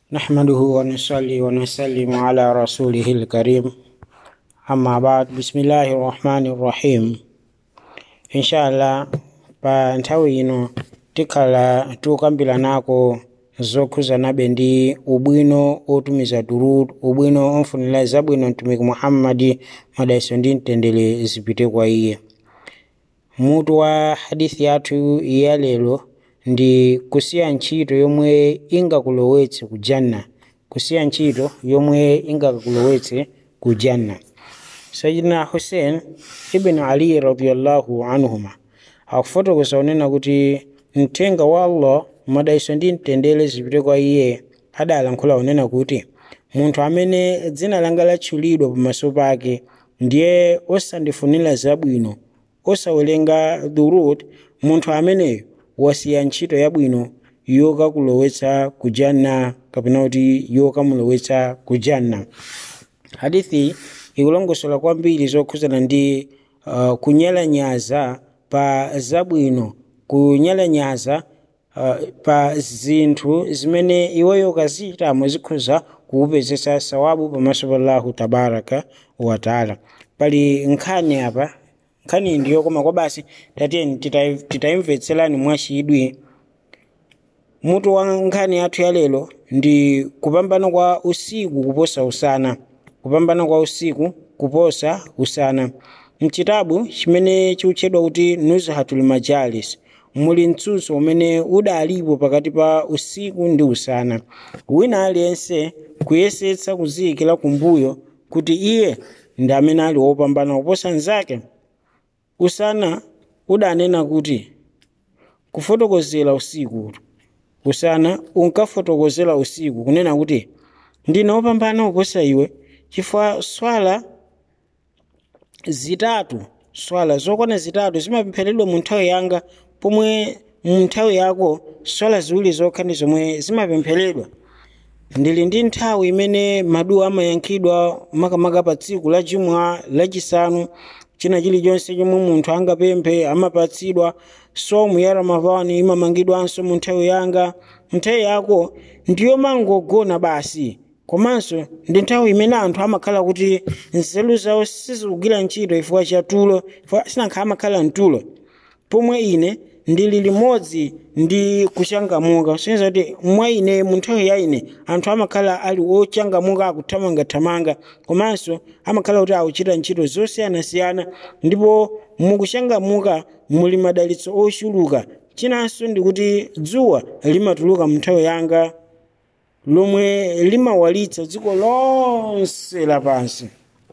نحمده ونصلي ونسلم على رسوله الكريم أما بعد بسم الله الرحمن الرحيم إن شاء الله pa nthawi ino tikhala tikukambirana zokhuzanabe ndi ubwino otumiza durud ubwino omfunira zabwino mtumiki muhammadi madaiso ndi mtendere zipite kwa iye mutu wa hadithi yathu ya lero ndi kusiya ntchito yomwe ingakulowetse ku janna kusiya ntchito yomwe ingakulowetse ku janna sayidina hussein ibn ali radiallahu anhuma akufotokoza unena kuti mthenga wa allah madaiso ndi mtendere zipite kwa iye adalankhula unena kuti munthu amene dzina langa latchulidwa pamaso pake ndiye osandifunira zabwino osawerenga durud munthu ameneyo wasiya ntchito yabwino yokakulowetsa ku janna kapena kuti yokamulowetsa ku janna hadithi ikulongosola kwambiri zokhuzana ndi uh, kunyalanyaza pa zabwino kunyalanyaza uh, pa zinthu zimene iweyo ukazitamo zikhoza kukupezesa sawabu pamaso pa allahu tabaraka wataala pali nkhani apa nkhani ndiyo koma kwa basi tatiyeni titayimvetserani mwachidwi mutu wa nkhani yathu ya lero ndi kupambana kwa usiku kuposa usana kupambana kwa usiku kuposa usana mchitabu chimene chikutchedwa kuti nuzhatul majalis muli mtsutso umene udalipo pakati pa usiku ndi usana wina aliyense kuyesetsa kuziyikira kumbuyo kuti iye ndi amene ali wopambana kuposa mnzake usana udanena kuti kufotokozera usiku usana unkafotokozera usiku kunena kuti ndine wopambana kuposa iwe chifukwa swala zitatu swala zokwana zitatu zimapempheredwa mu nthawi yanga pomwe mu nthawi yako swala ziwiri zokha ndi zomwe zimapempheredwa ndili ndi nthawi imene maduwa amayankhidwa makamaka pa tsiku la jumwa lachisanu china chilichonse chomwe munthu angapemphe amapatsidwa somu ya ramadhani imamangidwanso mu nthawi yanga nthawi yako ndiyomangogona basi komanso ndi nthawi imene anthu amakhala kuti nzeru zawo sizikugwira ntchito chifukwa cha tulo sinakhala amakhala mtulo pomwe ine ndili limodzi ndi kuchangamuka kusonyeza kuti mwa ine mu nthawi ya ine anthu amakhala ali ochangamuka akuthamangathamanga komanso amakhala kuti akuchita ntchito zosiyanasiyana ndipo mukuchangamuka muli madalitso ochuluka chinanso ndi kuti dzuwa limatuluka mu nthawi yanga lomwe limawalitsa dziko lonse lapansi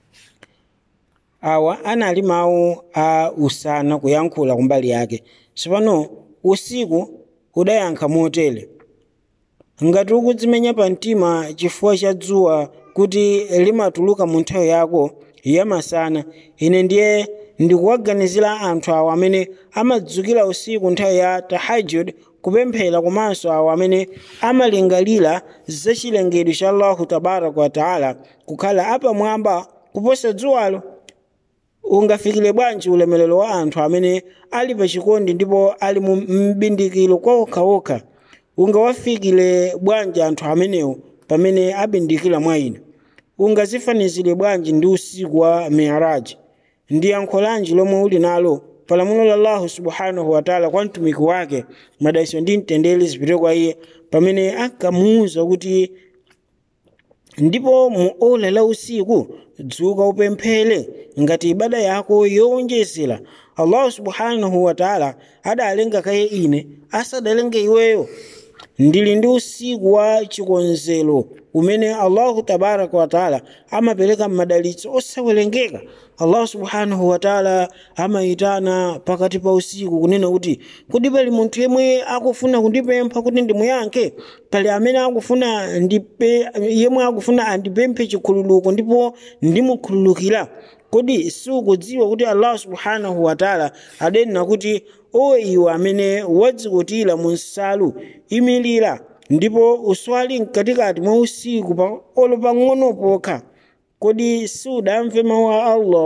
awa anali mawu a usana kuyankhula kumbali yake tsopano usiku udayankha motere ngati ukudzimenya pa mtima chifukwa cha dzuwa kuti limatuluka mu nthawi yako yamasana ine ndiye ndikuwaganizira anthu awo amene amadzukira usiku nthawi ya tahajud kupemphera komanso awo amene amalingalira zachilengedwe cha allahu tabaraka wataala kukhala apamwamba kuposa dzuwalo ungafikire bwanji ulemelero wa anthu amene ali pachikondi ndipo ali mu mbindikiro kwa okhaokha ungawafikire bwanji anthu amenewo pamene abindikira mwa ine ungazifanizire bwanji ndi usiku wa miraji ndi yankho lanji lomwe uli nalo palamulo la allahu subhanahu wataala kwa mtumiki wake madaiso ndi mtendere zipite kwa iye pamene ankamuwuza kuti ndipo mu ola la usiku dzuka upemphere ngati ibada yako yowonjezera allahu subhanahu wataala adalenga kaye ine asadalenge iweyo ndili ndi usiku wa chikonzero umene allahu tabaraka wataala amapereka madalitso osawerengeka allahu subhanahu wataala amayitana pakati pa usiku kunena kuti kodi pali munthu yemwe akufuna kundipempha kuti ndimuyankhe pali amene akufuna ndipe yemwe akufuna andipemphe chikhululuko ndipo ndimukhululukira kodi sikudziwa kuti allah subhanahu wataala adanena kuti o iwe amene wadzikutira mu nsalu imilira ndipo uswali mkatikati mwa usiku pa olo pang'ono pokha kodi sudamve mawu a allah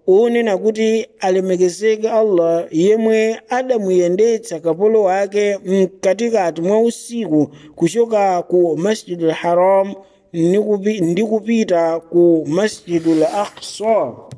unena kuti alemekezeke allah yemwe adamuyendetsa kapolo wake mkatikati mwa usiku kuchoka ku masjidul haram ndi kupita ku masjidul aqsa